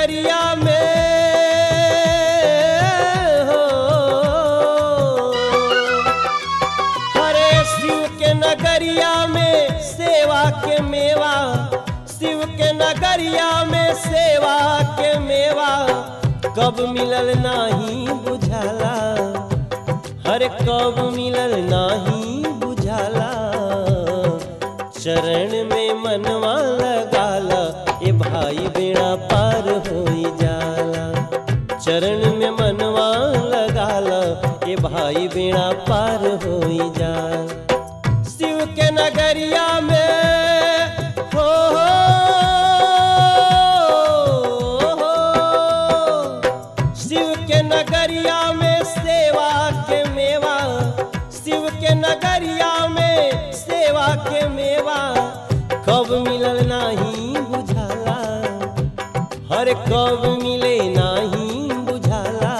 नगरिया में हो हरे शिव के नगरिया में सेवा के मेवा शिव के नगरिया में सेवा के मेवा कब मिलल नाही बुझाला हर कब मिलल नाही बुझाला चरण में मनवा लगाला ए भाई बेड़ा पार होई जाला चरण में मनवा लगाला ए भाई बेड़ा पार होई जाला शिव के नगरिया में हो हो शिव के नगरिया में सेवा के मेवा शिव के नगरिया में सेवा के मेवा कब मिलल नाही बुझाला हर कब मिले नाही बुझाला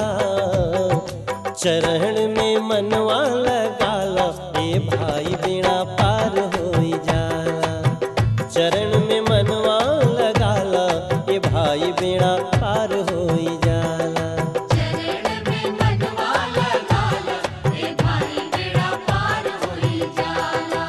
चरण में मनवा लगाला ए भाई बेड़ा पार होई जाला चरण में मनवा लगाला ए भाई बेड़ा पार होई जाला चरण में मनवा लगाला ए भाई बेड़ा पार होई जाला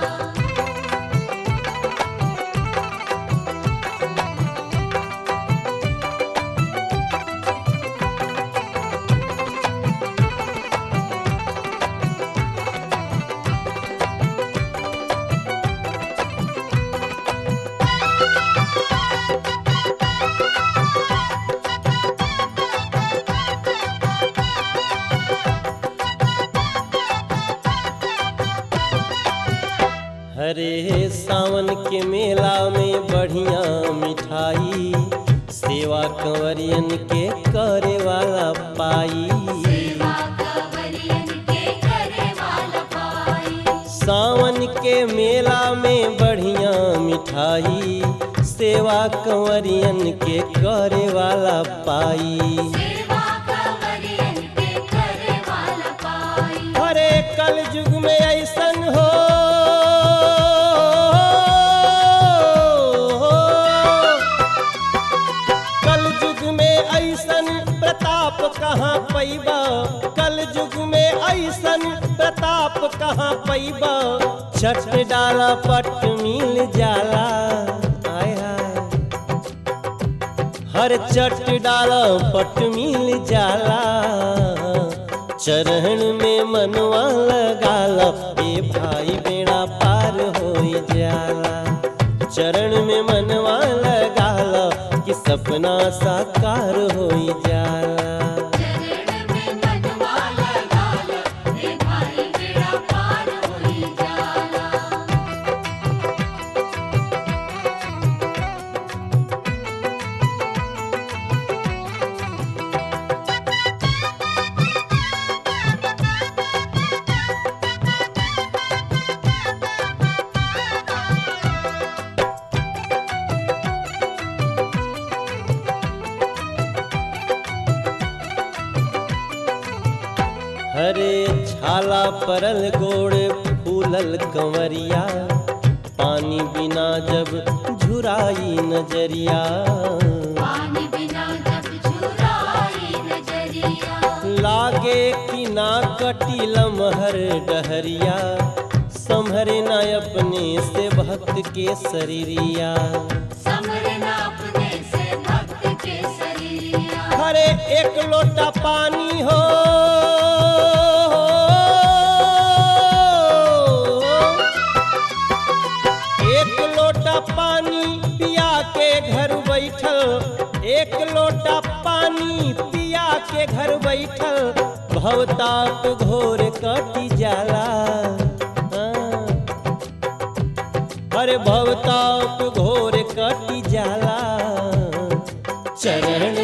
हरे सावन के मेला में बढ़िया मिठाई सेवा कंवरियन के करे वाला पाई सेवा कवरियन के करे वाला पाई सावन के मेला में बढ़िया मिठाई सेवा कंवरियन के करे वाला पाई सेवा कवरियन के करे वाला पाई हरे कल युग में ऐसन हो कल युग में ऐसन प्रताप कहाँ पैबा कल युग में ऐसन प्रताप कहाँ पैबा छठ डाला पट मिल जाला आय हाय हर चट डाला पट मिल जाला चरण में मनवा लगाला ए भाई बेड़ा पार होई जाला चरण में मनवा लगाला कि सपना साकार होई जाला चरण में मनवा लगाला ए भाई बेड़ा पार होई जाला हरे छाला परल गोड़ फूलल कंवरिया पानी बिना जब झुराई नजरिया पानी बिना जब झुराई नजरिया लागे कि ना कटी लमहर डहरिया संभरे न अपने से भक्त के शरीरिया समरना अपने से भक्त के शरीरिया हरे एक लोटा पानी हो एक लोटा पानी पिया के घर बैठल एक लोटा पानी पिया के घर बैठल भवताप घोर कटी जाला हाँ। अरे भवताप घोर कटी जाला चरण